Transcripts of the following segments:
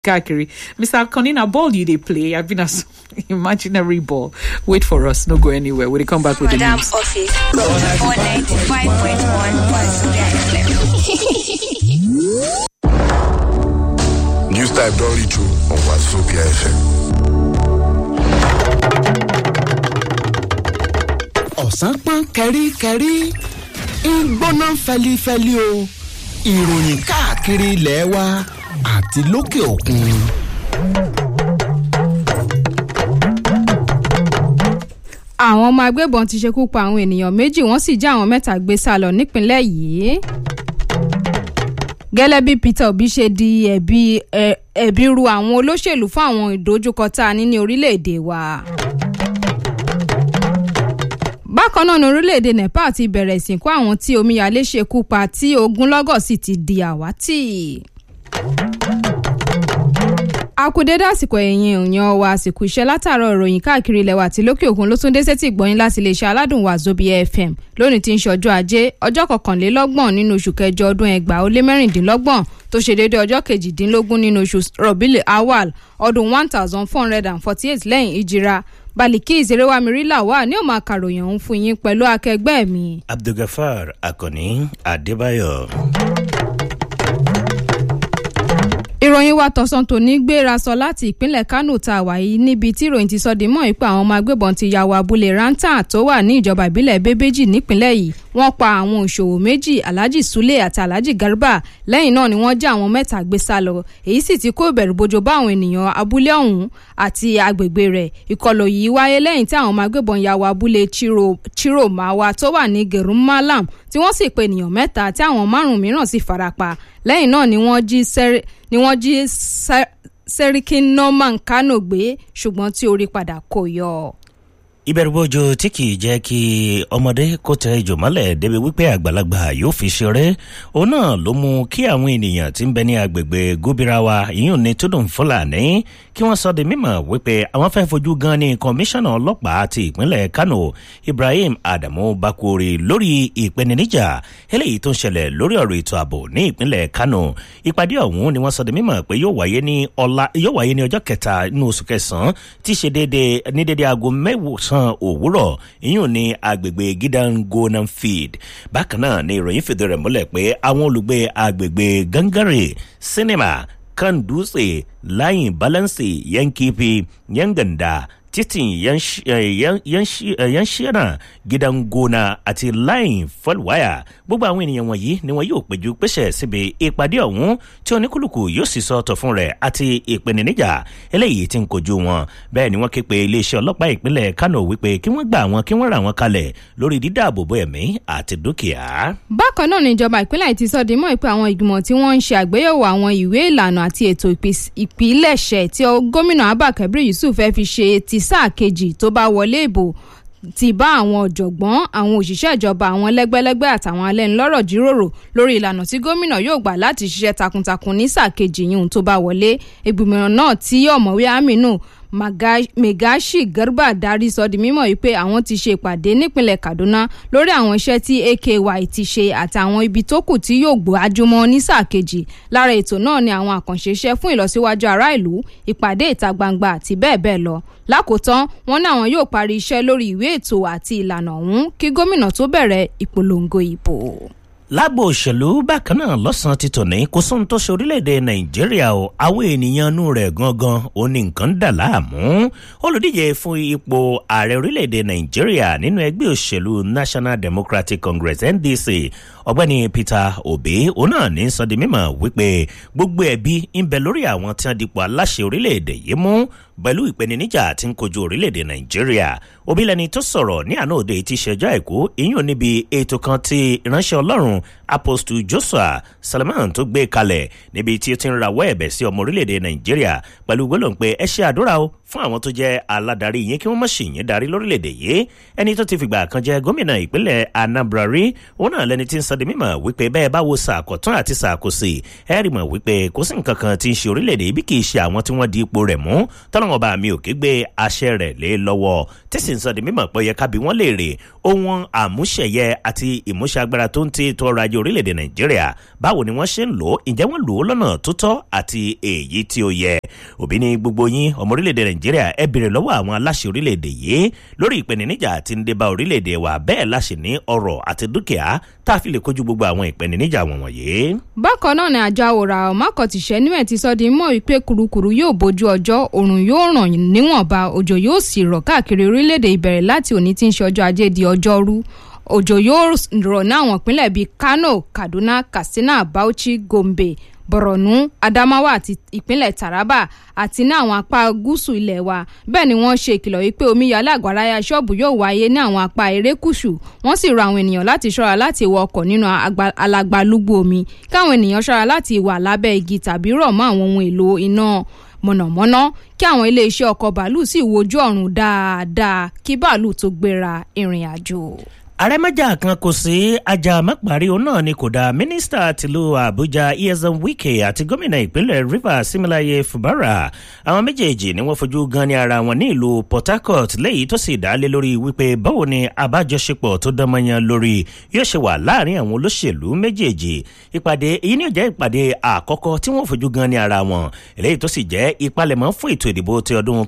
káàkiri mr akoni na ball you dey play i been as imaginary ball wait for us no go anywhere we dey come back with the Madam news. Office on 95.1 Wazobia FM. News type don reach you on Wazobia FM. ọ̀sán pọ́n kẹ́ríkẹ́rí ń gbóná fẹlifẹli o ìròyìn káàkiri ilẹ̀ wa àti lókè òkun. àwọn ọmọ agbébọn ti ṣekú pa àwọn ènìyàn méjì wọ́n sì já àwọn mẹ́ta gbé sá lọ nípínlẹ̀ yìí. gẹ́lẹ́ bí peter obi ṣe di ẹ̀bi ẹ̀- ẹ̀bi ru àwọn olóṣèlú fún àwọn ìdojúkọ tá a ní ní orílẹ̀-èdè wa. bákan náà ní orílẹ̀-èdè nepal ti bẹ̀rẹ̀ ìsìnkú àwọn tí omíyalé ṣekú pa tí ogunlọ́gọ̀ sì ti di àwátì akudede àsìkò ẹ̀yìn èèyàn wa àsìkò iṣẹ́ látàárọ̀ ìròyìn káàkiri ilẹ̀ wa àti lókè òkun ló tún dé sétí ìgbọ́yìn láti iléeṣẹ́ aládùn wa zobia fm lónìí tí ń ṣe ọjọ́ ajé ọjọ́ kọkànlélọ́gbọ̀n nínú oṣù kẹjọ ọdún ẹgbàá ó lé mẹ́rìndínlọ́gbọ̀n tó ṣe déédé ọjọ́ kejìdínlógún nínú oṣù rọ̀bìlì awal ọdún one thousand four hundred and forty eight lẹ́yìn ìjìra balikis erewamiri lawal ní òun àkàròyìn ọ̀hún fún yín pẹ̀lú akẹgbẹ́ mi abdulgafar akànni adébáyọ. ìròyìn wa tọ̀sán tòní gbéra sọ láti ìpínlẹ̀ kánò tá a wà yìí níbi tí ìròyìn ti sọ di mọ́ ipò àwọn ọmọ agbébọn ti ya wọ abúlé rántà tó wà ní ìjọba ìbílẹ̀ bébéjì nípínlẹ̀ yìí wọ́n pa àwọn òṣòwò méjì alhaji sule àti alhaji garba lẹ́yìn náà ni wọ́n já àwọn mẹ́ta gbé sá lọ èyí sì ti kó ìbẹ̀rù bojo bá àwọn ènìyàn abúlé ọ̀hún àti agbègbè rẹ̀ ìkọlù yìí wáyé lẹ́yìn tí àwọn ọmọ agbébọn ya wọ abúlé chiro chiromawa tó wà ní gerumalam tí wọ́n sì pe ènìyàn mẹ́ta tí àwọn márùn-ún mìíràn sì farapa lẹ́yìn náà ni wọ́n jí sẹ́rí ni wọ́n jí Sẹ́- sẹ́ríkì norman kano gbé ṣùgbọ́n tí orí padà kò yọ. ìbẹ̀rùbojo tí kì í jẹ́ kí ọmọdé kó tẹ ìjò mọ́lẹ̀ débi wípé àgbàlagbà yóò fi ṣeré òun náà ló mú kí àwọn ènìyàn tí ń bẹ ní agbègbè gómìnirawa ìyún ní tódùn fúlàní kí wọ́n sọ di mímọ̀ wípé àwọn fẹ́ fojú gan ni kọmíṣánná ọlọ́pàá ti ìpínlẹ̀ kano ibrahim adamu bakori lórí ìpèníjà eléyìí tó ń ṣẹlẹ̀ lórí ọ̀rọ̀ ètò ààbò ní ìpínlẹ̀ kano ìpàdé ọ̀hún ni wọ́n sọ di mímọ̀ pé yóò wáyé ní ọ̀la yóò wáyé ní ọjọ́ kẹta nínú oṣù kẹsàn-án tí í ṣe déédéé ní déédéé aago mẹ́wòsàn òwúrọ̀ ìyún ní agbègbè gidangonam field bákan náà ni ìròyìn fìdí rẹ̀ múlẹ̀ pé àwọn olùgbé agbègbè gangare sinima kanduse layin balansi yankifi yanganda titin yansh- eh, yan- yansh- eh, yanshina gidan gona àti layin falwaya gbogbo àwọn ènìyàn wọ̀nyí ni wọn yóò péjú pèsè síbi ìpàdé ọ̀hún tí oníkúlùkù yóò sì sọ ọ̀tọ̀ fún rẹ̀ àti ìpèníjà eléyìí tí ń kojú wọn bẹ́ẹ̀ ni wọ́n ké pe iléeṣẹ́ ọlọ́pàá ìpínlẹ̀ kano wípé kí wọ́n gbà wọn kí wọ́n rà wọn kalẹ̀ lórí dídáàbòbò ẹ̀mí àti dúkìá. bákan náà ni ìjọba ìpínlẹ̀ yìí ti sọ di mọ́ pé àwọn ìgbìmọ̀ tí wọ́n ń ṣe àgbéyẹ̀wò àwọn ìwé ìlànà àti ètò ìpis- ìpilẹ̀ṣẹ̀ tí ó- gómìnà abba kabir yusuf fẹ́ fi ṣe ti sáà kejì tó bá wọlé ìbò ti bá àwọn ọ̀jọ̀gbọ́n àwọn òṣìṣẹ́ ìjọba àwọn lẹ́gbẹ́lẹ́gbẹ́ àtàwọn alẹ́nulọ́rọ̀ jíròrò lórí ìlànà tí gómìnà yóò gbà láti ṣiṣẹ́ takuntakun ní sáà kejì yìí tó bá wọlé ìgbìmọ̀ náà tí ọ̀mọ̀wé aminu Maga- megashi garba darí sọ di mímọ̀ wípé àwọn ti ṣe ìpàdé nípínlẹ̀ kaduna lórí àwọn iṣẹ́ tí aky ti ṣe àtàwọn ibi tó kù tí yóò gbọ́ ajúmọ́ ní sáà kejì lára ètò náà ni àwọn àkànṣe iṣẹ́ fún ìlọsíwájú ará ìlú ìpàdé ìta gbangba àti bẹ́ẹ̀ bẹ́ẹ̀ lọ lákòótán wọn ní àwọn yóò parí iṣẹ́ lórí ìwé ètò àti ìlànà ọ̀hún kí gómìnà tó bẹ̀rẹ̀ ìpolongo ìbò. lágbo òṣèlú bákan náà lọ́sàn-án ti tòní kò sóhun tó ṣe orílẹ̀-èdè nàìjíríà o àwọn ènìyàn inú rẹ̀ gangan ò ní nǹkan ń dà láàmú olùdíje fún ipò ààrẹ orílẹ̀-èdè nàìjíríà nínú ẹgbẹ́ òṣèlú national democratic congress ndc ọ̀gbẹ́ni peter obi òun náà ní sọ di mímọ̀ wípé gbogbo ẹ̀bí ń bẹ lórí àwọn tí wọ́n dipò aláṣẹ orílẹ̀-èdè yìí mú pẹ̀lú ìpèníjà tí ń kojú orílẹ̀-èdè nàìjíríà obi lẹni tó sọ̀rọ̀ ní àná òde tí ṣẹjọ́ àìkú ìyún níbi ètò kan tí ìránṣẹ́ ọlọ́run apostle joshua salman tó gbé kalẹ̀ níbi tí ó ti ń rawọ́ ẹ̀bẹ̀ sí ọmọ orílẹ̀-èdè nàìjíríà pẹ̀lú gbólóhùn pé ẹ ṣe àdúrà o fún àwọn tó jẹ́ aládarí yín kí wọ́n má ṣì yín darí lórílẹ̀‐èdè yìí ẹni tó ti fìgbà kan jẹ́ gómìnà ìpínlẹ̀ anambra rí òun náà lẹni tí ń sọ di mímọ̀ wípé bẹ́ẹ̀ bá wo sàkọ̀tún àti sàkóso ẹ rí mọ̀ wípé kò sí nǹkan kan tí ń ṣe orílẹ̀‐èdè yìí bí kì í ṣe àwọn tí wọ́n di ipò rẹ̀ mú tọ́lọ́wọ́n bá mi ò ké gbé aṣẹ rẹ̀ lé lọ́wọ́ tí sì ń sọ di mímọ̀ pé ó yẹ kábí wọ́n lè rè ohun àmúṣẹyẹ àti ìmúṣẹ agbára tó ń ti ètò ọrọ̀ ajé orílẹ̀‐èdè nàìjíríà báwo ni wọ́n ṣe ń lò ó ǹjẹ́ wọ́n lò ó lọ́nà tó tọ́ àti èyí tí ó yẹ òbí ní gbogbo yín ọmọ orílẹ̀‐èdè nàìjíríà ẹ béèrè lọ́wọ́ àwọn aláṣẹ orílẹ̀‐èdè yìí lórí ìpèníjà tí ń dé bá orílẹ̀‐èdè wa bẹ́ẹ̀ láṣẹ ní ọrọ̀ àti dúkìá tá a fi lè kojú gbogbo àwọn ìpèníjà wọ̀nyí. bákan náà ni àjọ àwòrán ọmọkọ̀tìṣẹ́ níwẹ̀ ti sọ di mọ́ wípé kurukuru yóò bójú ọjọ́ òrùn yóò ràn níwọ̀nba òjò yóò sì rọ̀ káàkiri orílẹ̀‐èdè ìbẹ̀rẹ̀ láti òní tí ń ṣe ọjọ́ ajé di ọjọ́rú òjò yóò rọ̀ ní àwọn ìpínlẹ̀ bíi kano kaduna katsina bauchi gombe borno adamawa àti ìpínlẹ̀ taraba àti ní àwọn apá gúúsù ilẹ̀ wa bẹ́ẹ̀ ni wọ́n ṣe ìkìlọ̀ wípé omíyalé àgbàráyà ṣọ́ọ̀bù yóò wáyé ní àwọn apá erékùṣù wọ́n sì rọ àwọn ènìyàn láti ṣọ́ra láti wọ ọkọ̀ nínú alagbalúgbú omi káwọn ènìyàn ṣọ́ra láti wà lábẹ́ igi tàbí rọ̀ mọ́ àwọn ohun èlò iná mọ̀nàmọ́ná kí àwọn iléeṣẹ́ ọkọ̀ bàálù sì wojú ọ̀run dáadáa kí bàálù tó gbéra ìrìn àjò àrẹ́mẹ́jà kan kò sí ajá mẹ́parí òun náà ni kò dá mínísítà tìlú àbújá esan wike àti gómìnà ìpínlẹ̀ rivers similaye fubara àwọn méjèèjì ni wọ́n fojú gan ní ara wọn ní ìlú port harcourt lẹ́yìn tó sì dálé lórí wípé báwo ni àbájọṣepọ̀ tó dánmọ́yán lórí yóò ṣe wà láàrin àwọn olóṣèlú méjèèjì ìpàdé èyí ni ó jẹ́ ìpàdé àkọ́kọ́ tí wọ́n fojú gan ní ara wọn eléyìí tó sì jẹ́ ìpalẹ̀mọ́ fún ètò ìdìbò ti ọdún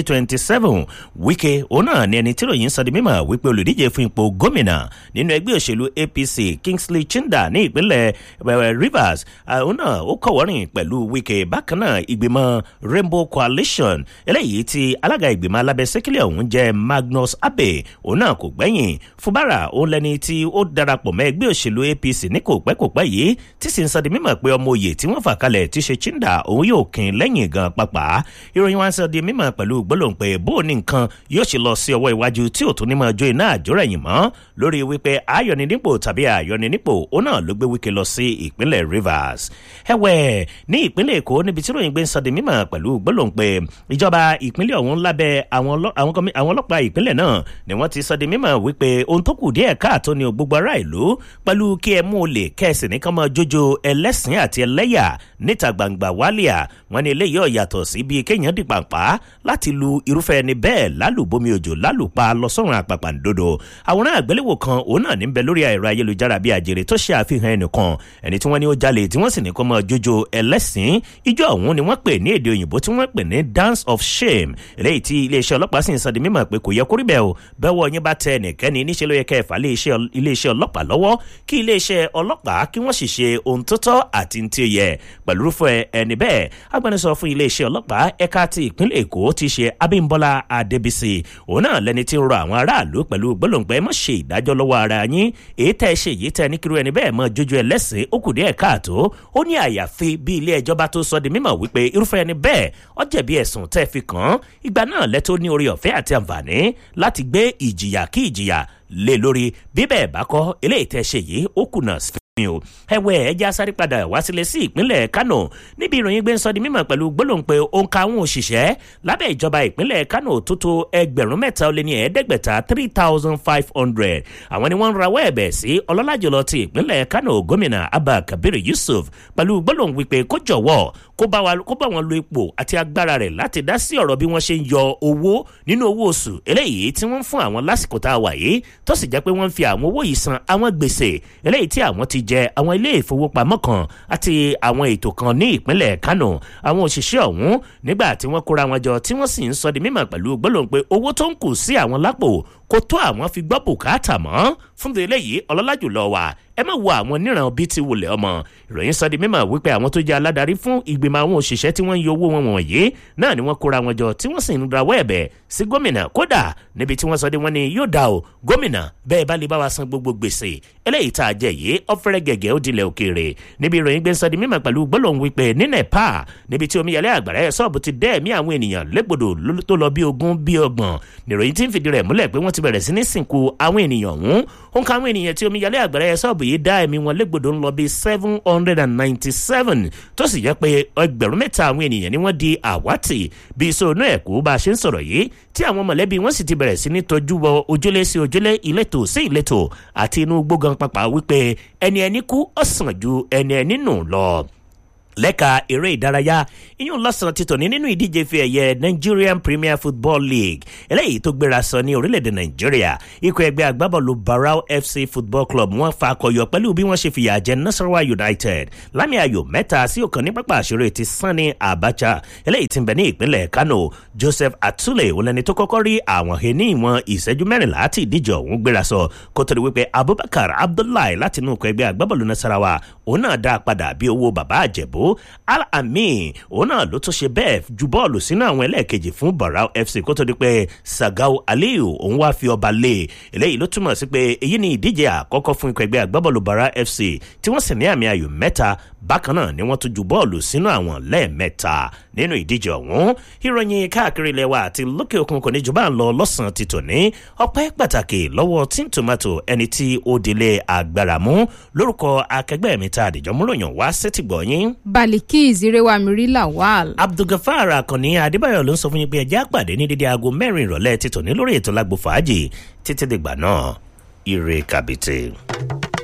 2027 wike òun náà ni ẹni tí ròyìn sọ di mímọ̀ wípé olùdíje fún ipò gómìnà gómìnà nínú ẹgbẹ́ òṣèlú apc kingsley chinda ní ìpínlẹ̀ rivers òun náà ó kọ̀wọ́rìn pẹ̀lú wike bákan náà ìgbìmọ̀ rainbow coalition eléyìí tí alága ìgbìmọ̀ alábẹ́sẹ́kílẹ̀ ọ̀hún jẹ́ magnus abe òun náà kò gbẹ́yìn fúbárà òun lẹni tí ó darapọ̀ mọ́ ẹgbẹ́ òṣèlú apc ní kò pẹ́ kò pẹ́ yìí tí sì ń sọ di mímọ̀ pé ọmọ òye tí wọ́n fà kalẹ̀ tí ṣe chinda òun yóò kín lẹ́yìn gan pàpà ìròyìn wọn sọ di mímọ̀ pẹ̀lú gbólóhùn pé bó ní nǹkan yóò ṣe lọ sí ọwọ́ iwájú tí ò tún ní mọ́ ọjọ́ iná àjọrẹ̀yìn mọ́ lórí wípé ayọ̀nìnípò tàbí ayọ̀nìnípò òun náà ló gbé wíkẹ́ lọ sí ìpínlẹ̀ rivers. ẹ̀wẹ̀ ní ìpínlẹ̀ èkó níbi tí ròyìn gbé ń sọ di mímọ̀ pẹ̀lú gbólóhùn pé ìjọba ìpínlẹ̀ ọ̀hún lábẹ́ àwọn ọlọ́pàá ìpínlẹ̀ náà ni wọ́n ti sọ di mímọ̀ wípé ohun tó kù díẹ̀ káàtó ni gbogbo ará ìlú pẹ̀lú kí ẹ mú olè kẹ́sì ní kán máa jójó ẹlẹ́sìn àti ẹlẹ́yà níta gbangba wálíà wọn ni eléyìí ọ̀yàtọ̀ sí bíi kéèyàn di pàǹpá láti lu irúfẹ́ ẹni bẹ́ẹ̀ lálùbọ́mi òjò lálùpa lọ́sọ̀rùn àpàpàǹdodo àwòrán àgbéléwò kan òun náà níbẹ̀ lórí ẹ̀rọ ayélujára bíi àjèrè tó ṣe àfihàn ẹnìkan ẹni tí wọ́n ní ó jalè tí wọ́n sì ní kó máa jójó ẹlẹ́sìn ijó ọ̀hún ni wọ́n pè ní èdè òyìnbó tí wọ́n pè ní dance of shame eléyìí tí iléeṣẹ́ ọlọ́pàá sì ń sọ di mímọ̀ pé kò yẹ kó rí bẹ́ẹ̀ o bẹ́wọ̀ yín bá tẹ ẹnìkẹ́ni níṣẹ́ ló yẹ kẹ́ ẹ fà iléeṣẹ́ ọlọ́pàá lọ́wọ́ kí iléeṣẹ́ ọlọ́pàá kí wọ́n sì ṣe ohun tó tọ́ àti tí ó yẹ pẹ̀lú rúfẹ́ ẹni bẹ́ẹ̀ agbẹnusọ fún iléeṣẹ́ ọlọ́pàá ẹ̀ka ti ìpínlẹ̀ èkó ti ṣe abímbọ́lá adébísì òun náà lẹni tí ń rọ àwọn aráàlú pẹ̀lú gbólóǹgbẹ́ mọ̀ ṣe ìdájọ́ lọ́wọ́ ara yín èyí tẹ́ ẹ ṣe èyí tẹ́ ẹ ní kiri ẹni bẹ́ẹ̀ mọ jójú ẹlẹ́sìn ó kù díẹ̀ káàtó ó ní àyàfi bí ilé ẹjọ́ bá tó sọ di mímọ̀ wípé irúfẹ́ ẹni bẹ́ẹ̀ ọ jẹ̀bi ẹ̀sùn tẹ́ ẹ fi kàn án ìgbà náà lẹ́tọ́ ní orí ọ̀fẹ́ àti àǹfààní láti gbé ìjìyà kí ìjìyà lé lórí bí bẹ́ẹ̀ bá kọ́ eléyìí tẹ́ ṣe yìí ó kùnà mi o ẹwẹ ẹjẹ asáré padà wá sílẹ̀ sí ìpínlẹ̀ kano níbi ìròyìn gbé ń sọ di mímọ̀ pẹ̀lú gbólóhùn pé òǹkà àwọn òṣìṣẹ́ lábẹ́ ìjọba ìpínlẹ̀ kano tó tó ẹgbẹ̀rún mẹ́ta ó lé ní ẹ̀ẹ́dẹ́gbẹ̀ta three thousand five hundred àwọn ni wọ́n ń rawọ́ ẹ̀bẹ̀ sí ọlọ́lá jùlọ ti ìpínlẹ̀ kano gómìnà abba kabir yusuf pẹ̀lú gbólóhùn wípé kó jọ̀wọ́ kó bá wọn lo ipò àti agbára rẹ̀ láti dá sí ọ̀rọ̀ bí wọ́n ṣe ń yọ owó nínú owó oṣù eléyìí tí wọ́n ń fún àwọn lásìkò tá a wà yìí tó sì jẹ́ pé wọ́n ń fi àwọn owó yìí san àwọn gbèsè eléyìí tí àwọn ti jẹ àwọn ilé ìfowópamọ́ kan àti àwọn ètò kan ní ìpínlẹ̀ kano àwọn òṣìṣẹ́ ọ̀hún nígbà tí wọ́n kóra wọn jọ tí wọ́n sì ń sọ di mímọ̀ pẹ̀lú gbólóhùn pé owó tó ń kù sí àwọn lápò kó tó àwọn fi gbọ́ bùkátà mọ́ fún ti eléyìí ọlọ́lá jùlọ wà ẹ má wo àwọn níran bíi ti wulẹ̀ ọmọ ìròyìn sọ di mímọ̀ wípé àwọn tó jẹ́ aládarí fún ìgbìmọ̀ àwọn òṣìṣẹ́ tí wọ́n ń yọ owó wọn wọ̀nyí náà ni wọ́n kóra wọn jọ tí wọ́n sì ń rawọ́ ẹ̀bẹ̀ sí gómìnà kódà níbi tí wọ́n sọ de wọ́n ní yóò dá o gómìnà bẹ́ẹ̀ bá lè bá wa san gbogbo gbèsè eléyìí tá a jẹ yìí ọ̀fẹ́rẹ́ gẹ̀gẹ́ ó dilẹ̀ òkèèrè níbi ìròyìn gbé sọ di mímọ̀ pẹ̀lú gbólóhùn wípé ní nepal níbi tí omíyalé àgbàrá ẹ̀ sọ́ọ̀bù ti dẹ́ẹ̀mí àwọn ènìyàn légbodò tó lọ bí ogún bí ọgbọ̀n nìròyìn tí ń fìdí rẹ̀ múlẹ̀ pé wọ́n ti ti bẹ̀rẹ̀ sí ní sìnkú àwọn ènìyàn ọ̀hún ó ń ka àwọn ènìyàn tí omíyalé àgbàrá ẹ̀ sọ́ọ̀bù yìí dá ẹ̀mí wọn légbodò ń lọ bíi seven hundred and ninety seven tó sì jẹ́ pé ẹgbẹ̀rún mẹ́ta àwọn ènìyàn ni wọ́n di àwátì bíi sọ̀nù ẹ̀kú bá a ṣe ń sọ̀rọ̀ yìí tí àwọn mọ̀lẹ́bí wọn sì ti bẹ̀rẹ̀ sí ní tọ́jú wọ ojúlé sí ojúlé ìletò sí ìletò àti inú gbógan pàpà wípé ẹni ẹni kú ọ̀sán ju ẹni ẹni nù lọ lẹ́ka eré ìdárayá iyún lọ́sàn-án ti tòní nínú ìdíje fi ẹ̀yẹ nigerian premier football league eléyìí tó gbéra sọ ní orílẹ̀-èdè nàìjíríà ikọ̀ ẹgbẹ́ agbábọ́ọ̀lù barau fc football club wọ́n fa akọyọ pẹ̀lú bí wọ́n ṣe fìyà jẹ nasarawa united lámì ayò mẹ́ta sí ọ̀kan ní pápá àṣírí ti sanni abacha eléyìí ti ń bẹ ní ìpínlẹ̀ kano joseph atule olẹni tó kọ́kọ́ rí àwọn he ní ìwọ̀n ìṣẹ́jú mẹ́rìnlá tí ìdíje ọ̀hún gbéra sọ kó tó di wípé abubakar abdullahi láti inú ikọ̀ ẹgbẹ́ agbábọ́ọ̀lù nasarawa òun náà dá a padà bí owó bàbá àjẹbó al-amin òun náà ló tún ṣe bẹ́ẹ̀ ju bọ́ọ̀lù sínú àwọn ẹlẹ́ẹ̀kejì fún barau fc kó tó di pé sagau aliyu òun wá fi ọba lé eléyìí ló túmọ̀ sí pé èyí ni ìdíje àkọ́kọ́ fún ikọ̀ ẹgbẹ́ agbábọ́ọ̀lù barau fc tí wọ́n sì ní àmì ayò mẹ́ta bákan náà ni wọ́n tún ju bọ́ọ̀lù sínú àwọn lẹ́ẹ̀mẹ́ta nínú ìdíje ọ̀hún ìròyìn káàkiri ilẹ̀ wa àti lókè òkun kò ní jù bá ń lọ lọ́sàn-án ti tòní ọpẹ́ pàtàkì lọ́wọ́ tí tomato ẹni tí ó délé agbára mú lórúkọ akẹgbẹ́ mi tá àdìjọ́ múròyìn wá sétìgbọ̀yìn baliki ìzírẹ́wàmírí lawal. abdulgafar akànni adébáyọ̀ ló ń sọ fún yín pé ẹjẹ́ àpàdé ní dídí aago mẹ́rin ìrọ̀lẹ́ títò ní lórí ètò lágbo fàájì títí dìgbà náà ire kàbìtì.